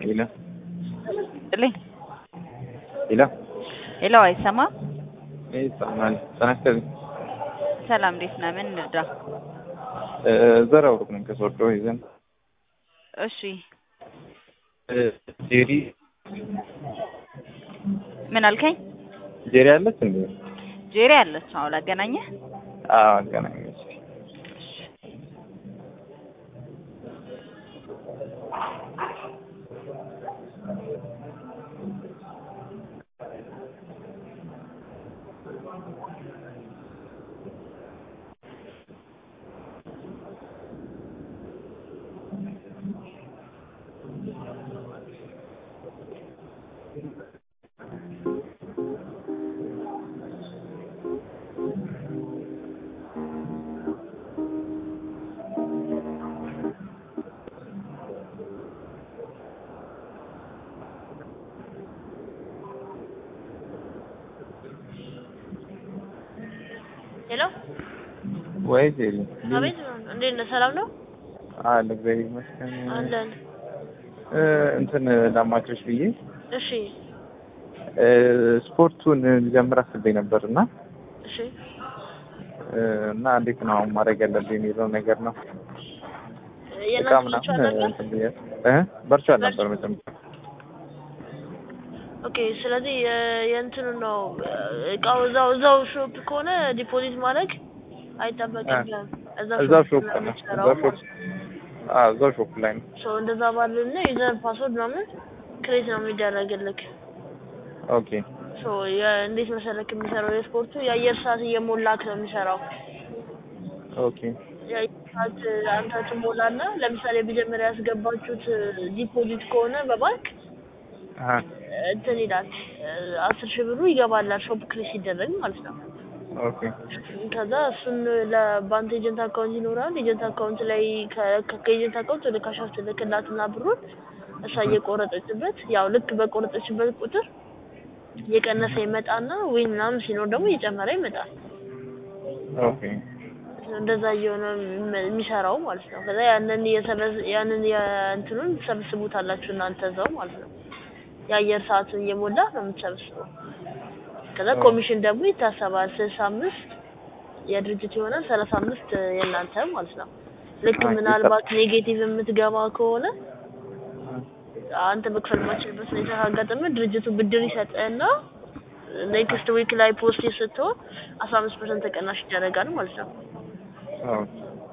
ሄሎ ጥልኝ ሄሎ ሄሎ፣ አይሰማም? ይሰማል። ተነስተን ሰላም፣ እንዴት ነህ? ምን እንርዳ? ዘራው ሩቅ ነኝ ከሶዶ ይዘን እሺ፣ ጄሪ ምን አልከኝ? ጄሪ አለች እንዴ? ጄሪ አለች። አዎ፣ ላገናኘህ። አዎ አገናኘች። ሄሎ ወይ ጄሪ አቤት፣ እንዴት ነህ? ሰላም ነው አለ እግዚአብሔር ይመስገን። አለን። እ እንትን ላማክርሽ ብዬ እሺ እ ስፖርቱን ልጀምር አስቤ ነበር እና እሺ እ እና እንዴት ነው አሁን ማድረግ ያለብኝ የሚለው ነገር ነው። እቃ የእናንተ ምናምን ብቻ ነበር? እንትን ብዬ እ በርቻል ነበር መጀመሪያ ኦኬ። ስለዚህ የ- የእንትኑ ነው እቃው እዛው እዛው ሾፕ ከሆነ ዲፖዚት ማድረግ አይጠበቅብህም። እዛው ሾፕ ነው ነው የምትሰራው እዛው ሾፕ አዎ እዛው ሾፕ ላይ ነው። ሶ እንደዛ ባልና ዩዘር ፓስወርድ ምናምን ክሬት ነው የሚደረግልክ። ኦኬ ሶ እንዴት መሰለክ የሚሰራው የስፖርቱ የአየር ሰዓት እየሞላክ ነው የሚሰራው። ኦኬ የአየር ሰዓት አንተ ትሞላና ለምሳሌ መጀመሪያ ያስገባችሁት ዲፖዚት ከሆነ በባንክ አሀ እንትን ይላል አስር ሺህ ብሩ ይገባላል ሾፕ ክሬት ሲደረግ ማለት ነው። ኦኬ ከዛ እሱን ለባንክ ኤጀንት አካውንት ይኖራል። ኤጀንት አካውንት ላይ ከ- ከ- ከኤጀንት አካውንት ወደ ካሽ ትልክላትና ብሩን እሷ እየቆረጠችበት ያው ልክ በቆረጠችበት ቁጥር እየቀነሰ ይመጣና ዊን ምናምን ሲኖር ደግሞ እየጨመረ ይመጣል። ኦኬ እንደዛ እየሆነ የሚ- የሚሰራው ማለት ነው። ከዛ ያንን የሰበዝ ያንን የእንትኑን ትሰብስቡታላችሁ እናንተ እዛው ማለት ነው። የአየር ሰዓቱን እየሞላ ነው የምትሰብስበው። ከዛ ኦ። ኮሚሽን ደግሞ ይታሰባል። ስልሳ አምስት የድርጅት ይሆናል፣ ሰላሳ አምስት የእናንተ ማለት ነው። ልክ ኦኬ፣ ምናልባት ኔጌቲቭ የምትገባ ከሆነ አንተ መክፈል ማችልበት ሁኔታ ካጋጠመ ድርጅቱ ብድር ይሰጥህና ኔክስት ዊክ ላይ ፖስት ስትሆን አስራ አምስት ፐርሰንት ተቀናሽ ይደረጋል ማለት ነው። ኦኬ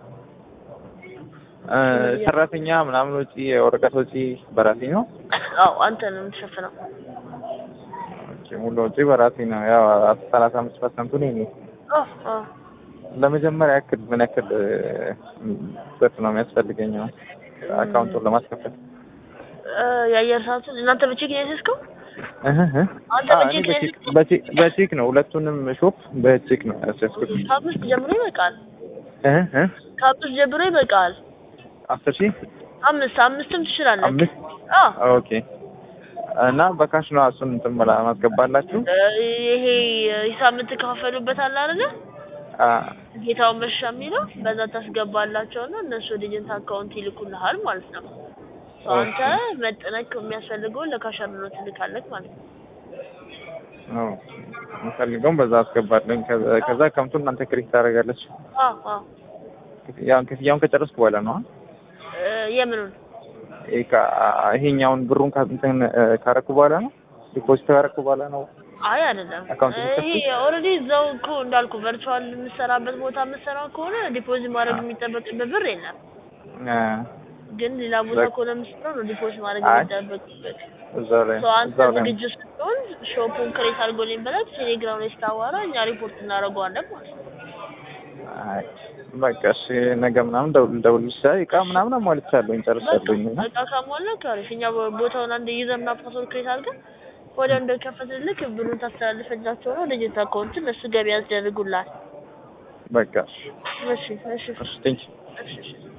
እ ሰራተኛ ምናምን ወጪ የወረቀት ወጪ በራሴ ነው። አዎ አንተ ነው የምትሸፍነው። ኦኬ ሙሉ ወጪ በራሴ ነው። ያው ሰላሳ አምስት ፐርሰንቱ ነው የእኔ። አዎ አዎ ለመጀመሪያ ያክል ምን ያክል እ ብር ነው የሚያስፈልገኝ ነው አካውንቱን ለማስከፈት? እ የአየር ሰዓቱን እናንተ በቼክ ነው ያዘዝከው? እህ እህ አንተ አዎ፣ እኔ በቼክ በቼክ ነው በቼክ በቼክ ነው ሁለቱንም ሾፕ በቼክ ነው ያስያዝኩት። ከአምስት ጀምሮ ይበቃል። እህ እህ ከአምስት ጀምሮ ይበቃል። አስር ሺህ አምስት አምስትም ትችላለህ። አምስት አዎ ኦኬ እና በካሽ ነው እሱን እንትን መላ ማስገባላችሁ? እ ይሄ ሂሳብ የምትከፋፈሉበት አለ አይደለ? አ ጌታውን መሻ የሚለው በዛ ታስገባላቸውና እነሱ ወደ ኤጀንት አካውንት ይልኩልሃል ማለት ነው። ሶ አንተ መጠነቅ የሚያስፈልገውን ለካሻር ብሎ ትልካለህ ማለት ነው። ኦ የምፈልገውን በዛ አስገባለኝ። ከዛ- ከዛ አካውንቱን እናንተ ክሬዲት ታደርጋለች። አዎ አዎ ክፍያውን ክፍያውን ከጨረስኩ በኋላ ነው አ? እ የምኑን ይሄ ካ- ይሄኛውን ብሩን ካ- እንትን እ ካረኩ በኋላ ነው ዲፖዚት ካረኩ በኋላ ነው። አይ አይደለም። አካውንት ይሄ ኦልሬዲ እዛው እኮ እንዳልኩ ቨርቹዋል የምትሰራበት ቦታ የምትሰራው ከሆነ ዲፖዚት ማድረግ የሚጠበቅበት ብር የለም። አ ግን ሌላ ቦታ በቃ- ከሆነ የምትሰራው ነው ዲፖዚት ማድረግ አይ፣ የሚጠበቅበት። እዛው ላይ ሶ አንተ እዛው ላይ ዝግጁ ስትሆን ሾፑን ክሬት አድርጎልኝ ብለህ ቴሌግራም ላይ ስታዋራ እኛ ሪፖርት እናደርገዋለን ማለት ነው። አይ በቃ እሺ፣ ነገ ምናምን ደውል ደውልልሽ። አይ እቃ ምናምን አሟልቻለሁኝ ጨርሻለሁኝ እና በቃ ካሟላ ካሪፍ እኛ ቦ- ቦታውን አንድ ዩዘርና ፓስወርድ ክሬት አድርገን ወዲያው እንደከፈትልክ ብሩን ታስተላልፍላቸው ነው ልጅት አካውንት እነሱ ገቢ ያስደርጉላል። በቃ እሺ እሺ እሺ ቴንኪው እሺ እሺ